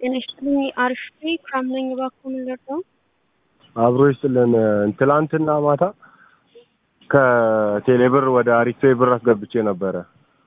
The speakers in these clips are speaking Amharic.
ጤና ይስጥልኝ። አሪፍ ነኝ። ክራም ነኝ። እባክዎ ምን ልርዳው? አብሮ ይስጥልን። ትላንትና ማታ ከቴሌብር ወደ አሪፌ ብር አስገብቼ ነበረ።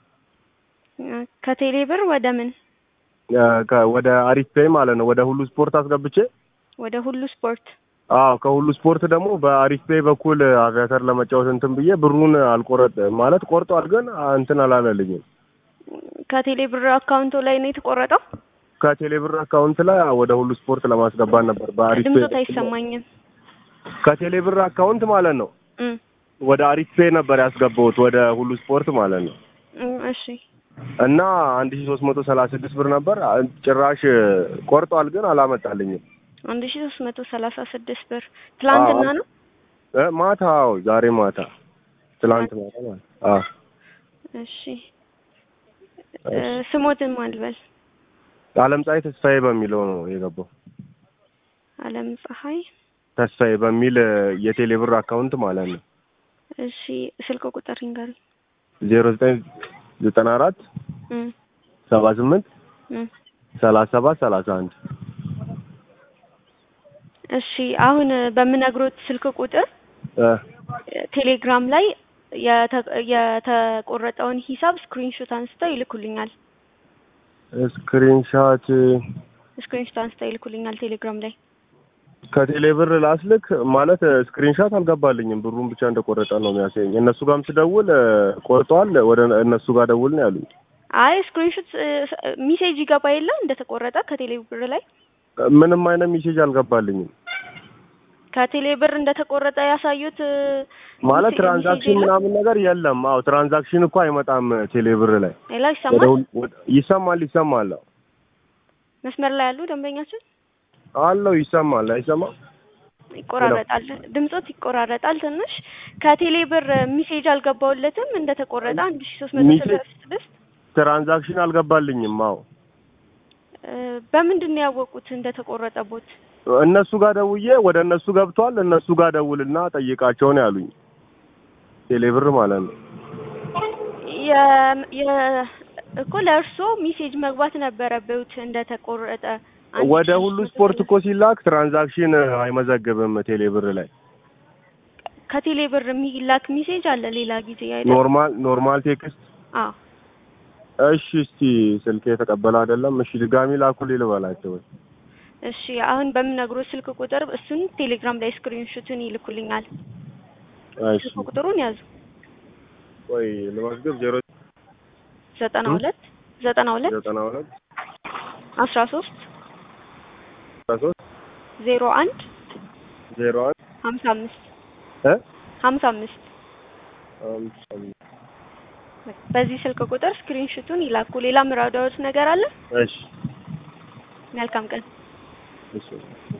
ከቴሌ ብር ወደ ምን? ከ- ወደ አሪፌ ማለት ነው። ወደ ሁሉ ስፖርት አስገብቼ ወደ ሁሉ ስፖርት። አዎ ከሁሉ ስፖርት ደግሞ በአሪፍ ፔይ በኩል አቪያተር ለመጫወት እንትን ብዬ ብሩን አልቆረጥ ማለት ቆርጧል፣ ግን እንትን አላለልኝም። ከቴሌ ብር አካውንቶ ላይ ነው የተቆረጠው? ከቴሌብር አካውንት ላይ ወደ ሁሉ ስፖርት ለማስገባት ነበር በአሪፍ ፔይ ድምፆት በኩል። አይሰማኝም። ከቴሌብር አካውንት ማለት ነው እም፣ ወደ አሪፍ ፔይ ነበር ያስገባሁት ወደ ሁሉ ስፖርት ማለት ነው። እም፣ እሺ እና አንድ ሺ ሶስት መቶ ሰላሳ ስድስት ብር ነበር ጭራሽ ቆርጧል፣ ግን አላመጣልኝም። አንድ ሺ ሶስት መቶ ሰላሳ ስድስት ብር ትላንትና አዎ። ነው። እ ማታ አዎ፣ ዛሬ ማታ ትላንት ማታ ማለት አዎ። እሺ እ፣ ስሞትን ማልበል አለም ፀሐይ ተስፋዬ በሚለው ነው የገባው። አለም ፀሐይ። ተስፋዬ በሚል የቴሌብር አካውንት ማለት ነው። እሺ ስልክ ቁጥር ይንገር። ዜሮ ዘጠኝ ዘጠና አራት እም፣ ሰባ ስምንት እም። ሰላሳ ሰባት ሰላሳ አንድ እሺ አሁን በምነግሮት ስልክ ቁጥር እ ቴሌግራም ላይ የተ- የተቆረጠውን ሂሳብ ስክሪንሾት አንስተው ይልኩልኛል። ስክሪንሻት ስክሪንሾት አንስተው ይልኩልኛል ቴሌግራም ላይ። ከቴሌብር ላስልክ ማለት ስክሪንሻት አልገባልኝም። ብሩን ብቻ እንደቆረጠ ነው የሚያሳየኝ። እነሱ ጋርም ስደውል እ፣ ቆርጧል፣ ወደ እነሱ ጋር ደውል ነው ያሉኝ። አይ ስክሪንሾት ሚሴጅ ይገባ የለ እንደተቆረጠ ከቴሌ ብር ላይ ምንም አይነት ሜሴጅ አልገባልኝም። ከቴሌ ብር እንደተቆረጠ ያሳዩት እ፣ ማለት ሚሴ- ትራንዛክሽን ሚሴጅ የለም? ምናምን ነገር የለም። አዎ ትራንዛክሽን እኮ አይመጣም ቴሌብር ላይ ሌላ ወደ ይሰማል። ሁል- ወደ- ይሰማል ይሰማል አዎ። መስመር ላይ ያሉ ደንበኛችን አለው ይሰማል አይሰማም ይቆራረጣል፣ ድምጾት ይቆራረጣል ትንሽ። ከቴሌ ብር ሚሴጅ አልገባውለትም እንደተቆረጠ አንድ ሺ ሶስት መቶ ሚሴ- ሰላሳ ስድስት ትራንዛክሽን አልገባልኝም አዎ እ፣ በምንድን ነው ያወቁት እንደተቆረጠቦት? እነሱ ጋር ደውዬ ወደ እነሱ ገብቷል እነሱ ጋር ደውልና ጠይቃቸው ነው ያሉኝ ቴሌብር ማለት ነው የ የ እኮ ለእርሶ ሚሴጅ መግባት ነበረበት እንደተቆረጠ። አንድ ወደ ሺህ ሁሉ ሶስት መቶ ስፖርት ሰላሳ- እኮ ሲላክ ትራንዛክሽን አይመዘግብም ቴሌብር ላይ ከቴሌ ብር የሚላክ ሚሴጅ አለ ሌላ ጊዜ አይደል? ኖርማል ኖርማል ቴክስት አዎ እሺ እስቲ ስልክ የተቀበለ አይደለም እሺ ድጋሚ ላኩልኝ ልበላቸው እሺ አሁን በምነግሮት ስልክ ቁጥር እሱን ቴሌግራም ላይ ስክሪንሾቱን ይልኩልኛል። እሺ ስልክ ቁጥሩን ያዙ ወይ ልመዝግብ ዜሮ ዘጠና እ? ሁለት ዘጠና ሁለት ዘጠና ሁለት አስራ ሶስት አስራ ሶስት ዜሮ አንድ ዜሮ አንድ ሀምሳ አምስት እ ሀምሳ አምስት አምስት አምስት በዚህ ስልክ ቁጥር ስክሪንሾቱን ይላኩ። ሌላ ምራዳዎች ነገር አለ? እሺ መልካም ቀን። እሺ